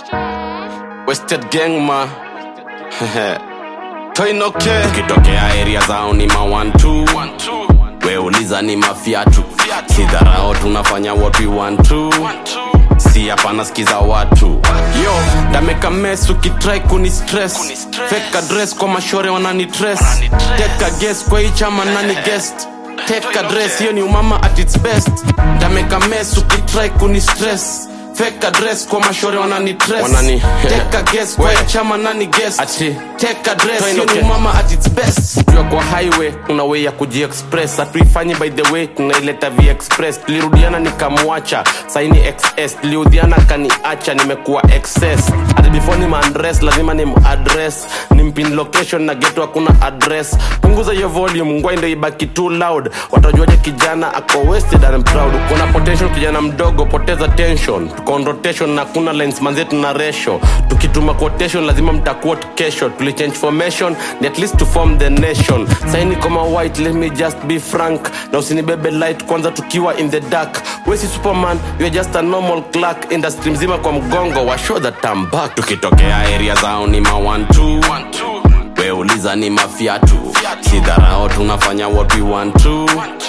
Wasted gang ma toinoke ukitokea area zao ni ma one two we uliza ni mafiatu sidharao tunafanya what we want to si hapana skiza watu yo dameka mes ukitrai kuni stress fake address kwa mashore wanani tres teka guess kwa hii chama nani guest take address hiyo ni umama at its best dameka mes ukitrai kuni stress fake address kwa mashore wanani tres Wanani- take guess kwa hii We. chama nani guest Ati. take address Toa hiyo ni inoke. umama at its best ukiwa kwa highway kuna way ya kujiexpress hatuifanyi by the way tunaileta vexpress tulirudiana nikamwacha saini xs tuliudhiana kaniacha nimekuwa excess hadi before ni maandres lazima ni maadress ni mpin location na geto hakuna address punguza hiyo volume ngwai ndo ibaki too loud watajuaje kijana ako wasted and proud kuna potential kijana mdogo poteza tension tuko on rotation na kuna lines manzetu na ratio tukituma quotation lazima mtaquote kesho tulichange formation ni at least to form the nation saini kama white let me just be frank na usinibebe light kwanza tukiwa in the dark wesi superman you are just a normal clerk industry mzima kwa mgongo wa show that I'm back tukitokea area zao ni ma one two we uliza ni mafiatu sidharao tunafanya what we want to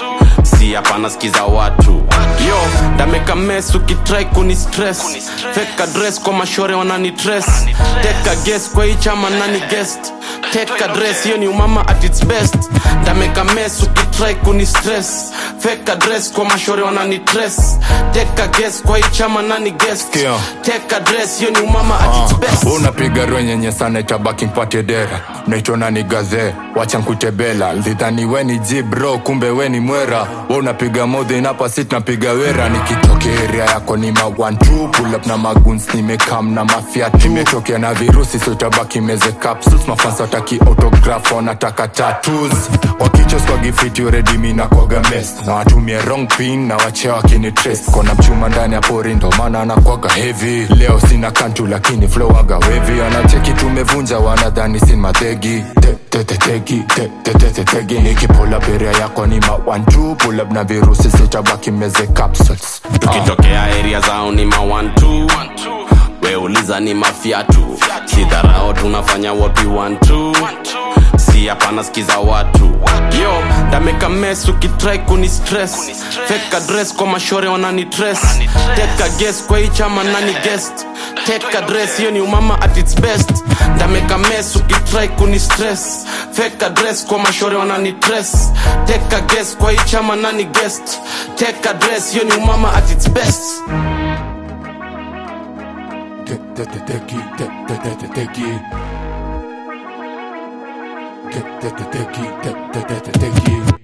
si hapana skiza watu yo dameka mes ukitrai kuni stress fake address kwa mashore wanani tres teka guess kwa hii chama nani guest take address hiyo ni umama at its best dameka mes ukitrai kuni stress fake address kwa mashore wanani tres teka guess kwa hii chama nani guest Sikia. take address hiyo ni umama at its best unapiga rwenyenye sana itabaki mpate dera naitona ni gaze wacha nkutebela lidhani weni jibro kumbe weni mwera we unapiga modhi napa sit napiga wera nikitokea area yako ni ma one two pull up na maguns nimekam na mafiatu nimetokea na virusi so itabaki meze capsules mafansa wataki autograph wanataka tattoos wakichos kwa gifiti already mi nakwaga mes na watumie wrong pin na wachea wakini trace kona mchuma ndani ya pori ndo maana anakwaga heavy leo sina kantu lakini flowaga wevi wanacheki tumevunja wanadhani sin mategi Te- te- te- tegi te- te- te- te- tegi nikipull up area yako ni ma one two pull up na virusi sitabaki meze capsules tukitokea area zao ni ma one two we uliza ni mafiatu sidharao tunafanya what we want to si hapana skiza watu yo dameka mes ukitrai kuni stress fake address kwa mashore wanani tres teka guess kwa hii chama nani guest take address hiyo ni umama at its best dameka mes ukitrai kuni stress fake address kwa mashore wanani tres teka guess kwa hii chama nani guest take address hiyo ni umama at its best Te- te- te- tegi te- te- te- te- tegi Te- te- te- tegi te- te- te- te- tegi